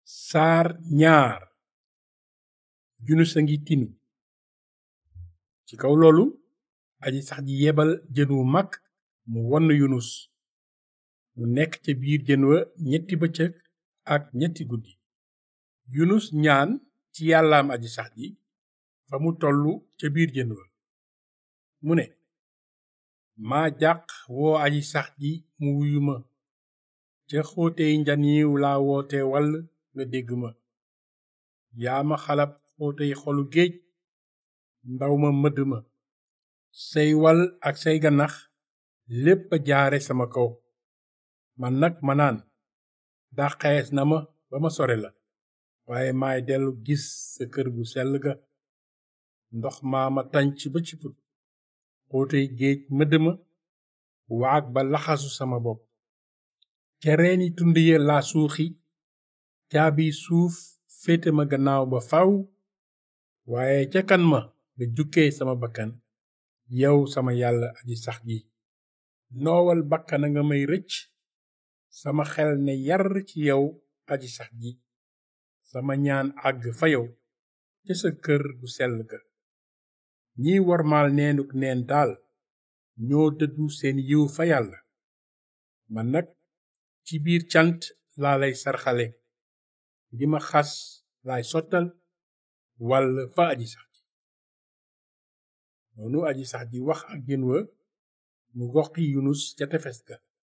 saar ñaar yunus a ngi tinu ci kaw loolu aji sax ji yebal jën wu mag mu wonn yunus mu nekk ca biir jën wa ñetti bëccëg ak ñetti guddi yunus ñaan ci yàllaam aji sax ji fa mu tollu ca biir jën wa mu ne maa jàq woo aji sax ji mu wuyu ma ca xóotey njaniiw laa woote wall nga dégg ma yaa ma xalab xóotey xolu géej ndaw ma mëdd ma say wal ak say ganax lépp a jaare sama kaw man nag ma naan dàqees na ma ba ma sore la waaye maay dellu gis sa kër gu sell ga ndox maa ma tànc ba ci put xóotey géej mëdd ma waag ba laxasu sama bopp ca reeni tund ya laa suuxi caabi suuf féete ma gannaaw ba faw waaye ca kan ma nga jukkee sama bakkan yow sama yàlla aji sax ji noowal bakkana nga may rëcc sama xel ne yar ci yow aji sax ji sama ñaan àgg fa yow ca sa kër gu sell ga ñiy wormaal neenuk neen daal ñoo dëddu seen yiw fa yàlla man nag ci biir cant laa lay sarxale di ma xas laay sottal wàll fa aji sax ji noonu aji sax ji wax ak jën wa mu goxi yunus ca tefes ga